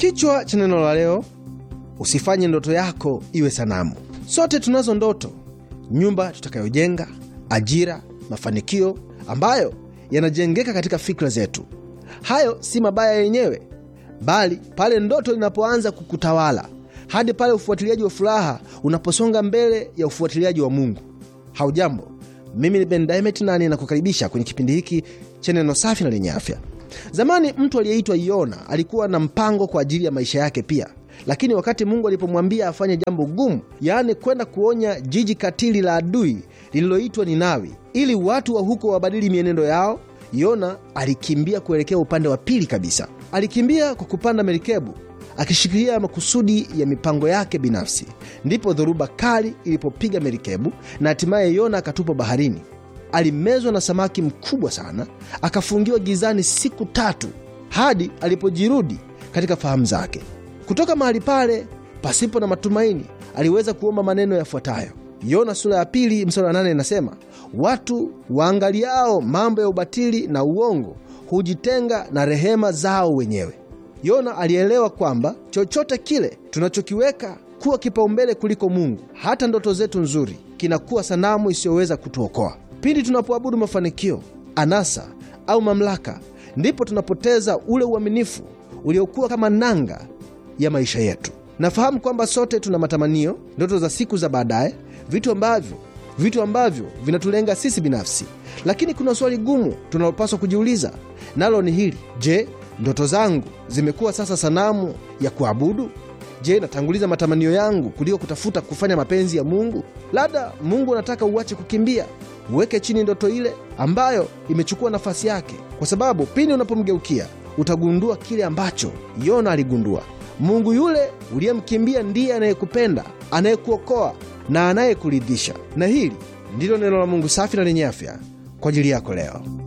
Kichwa cha neno la leo, usifanye ndoto yako iwe sanamu. Sote tunazo ndoto, nyumba tutakayojenga, ajira, mafanikio ambayo yanajengeka katika fikra zetu. Hayo si mabaya yenyewe, bali pale ndoto inapoanza kukutawala hadi pale ufuatiliaji wa furaha unaposonga mbele ya ufuatiliaji wa Mungu. Haujambo, mimi ni Ben Diamond na ninakukaribisha kwenye kipindi hiki cha neno safi na lenye afya. Zamani mtu aliyeitwa Yona alikuwa na mpango kwa ajili ya maisha yake pia, lakini wakati Mungu alipomwambia afanye jambo gumu, yaani kwenda kuonya jiji katili la adui lililoitwa Ninawi ili watu wa huko wabadili mienendo yao, Yona alikimbia kuelekea upande wa pili kabisa. Alikimbia kwa kupanda merikebu akishikilia makusudi ya mipango yake binafsi. Ndipo dhoruba kali ilipopiga merikebu na hatimaye Yona akatupwa baharini. Alimezwa na samaki mkubwa sana, akafungiwa gizani siku tatu hadi alipojirudi katika fahamu zake. Kutoka mahali pale pasipo na matumaini, aliweza kuomba maneno yafuatayo. Yona sura ya pili mstari wa nane inasema, watu waangaliao mambo ya ubatili na uongo hujitenga na rehema zao wenyewe. Yona alielewa kwamba chochote kile tunachokiweka kuwa kipaumbele kuliko Mungu, hata ndoto zetu nzuri, kinakuwa sanamu isiyoweza kutuokoa. Pindi tunapoabudu mafanikio, anasa au mamlaka, ndipo tunapoteza ule uaminifu uliokuwa kama nanga ya maisha yetu. Nafahamu kwamba sote tuna matamanio, ndoto za siku za baadaye, vitu ambavyo vitu ambavyo vinatulenga sisi binafsi, lakini kuna swali gumu tunalopaswa kujiuliza, nalo ni hili: je, ndoto zangu zimekuwa sasa sanamu ya kuabudu? Je, natanguliza matamanio yangu kuliko kutafuta kufanya mapenzi ya Mungu? Labda Mungu anataka uache kukimbia, uweke chini ndoto ile ambayo imechukua nafasi yake, kwa sababu pindi unapomgeukia utagundua kile ambacho Yona aligundua. Mungu yule uliyemkimbia ndiye anayekupenda, anayekuokoa na anayekuridhisha. Na hili ndilo neno la Mungu safi na lenye afya kwa ajili yako leo.